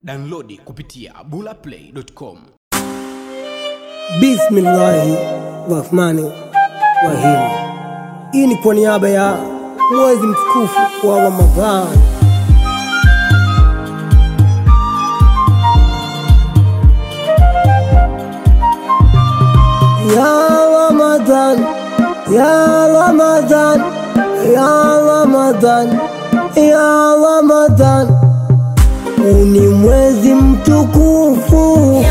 Downloadi kupitia bulaplay.com. Bismillahi rahmani rahim. Hii ni kwa niaba ya mwezi mtukufu wa Ramadhani. Ya Ramadhan, ya Ramadhan, ya Ramadhan, ya Ramadhan, huu ni mwezi mtukufu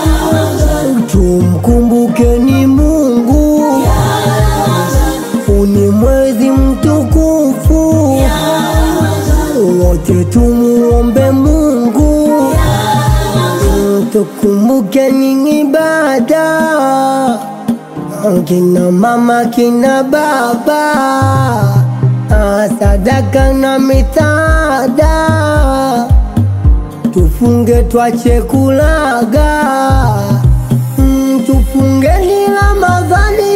tumkumbukeni Mungu, huu ni mwezi mtukufu, wote tumuombe Mungu, tukumbukeni ibada, kina mama kina baba, sadaka na misaada tufunge twache kulaga Mm, tufungeni Ramadhani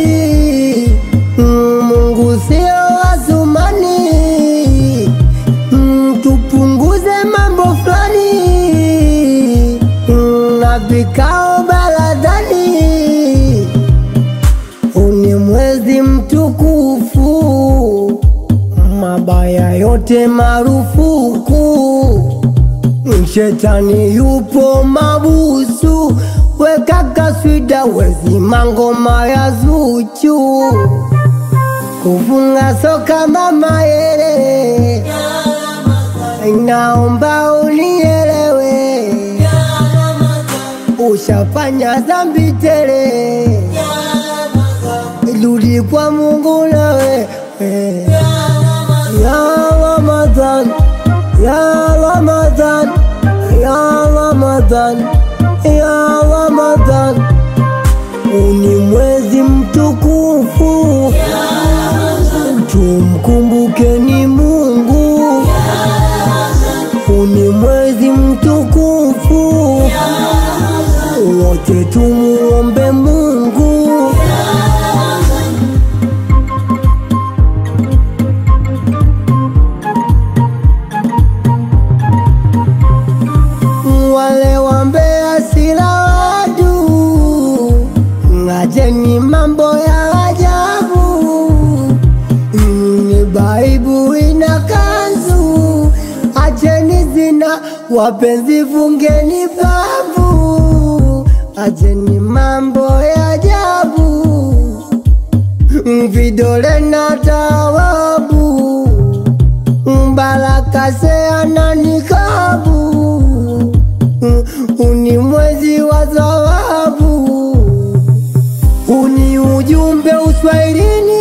Mm, Mungu sio Athumani Mm, tupunguze mambo fulani Mm, na vikao baladhani huu ni mwezi mtukufu mabaya yote marufuku Shetani yupo mabusu, weka kaswida wezima ngoma ya Zuchu, kufunga soka mama yele, naomba unielewe, ushafanya dhambi tele, rudi kwa Mungu nawe ya Ramadhan, ya Ramadhan, ya Ramadhan, ya Ramadhan, huu ni mwezi mtukufu, tumkumbukeni Mungu, huu ni mwezi mtukufu, wote tumuombe Mungu. wale wambea sila wadu, ngajeni mambo ya ajabu. Ni Baibu ina kanzu, acheni zina, wapenzi fungeni babu, acheni mambo ya ajabu, vidole na tawabu, Mbaraka seana nikabu uni mwezi wa thawabu, uni ujumbe uswahilini,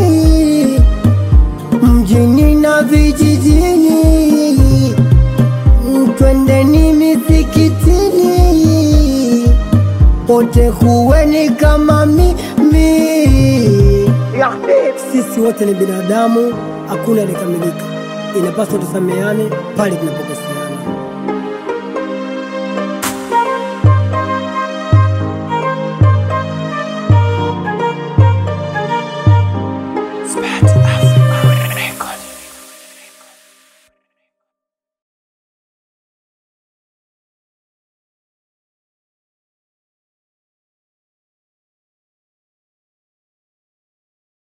mjini na vijijini, twendeni misikitini, wote kuweni kama mimi. Sisi wote ni binadamu, hakuna aliyekamilika, inapaswa tusameane pale tunapokosea.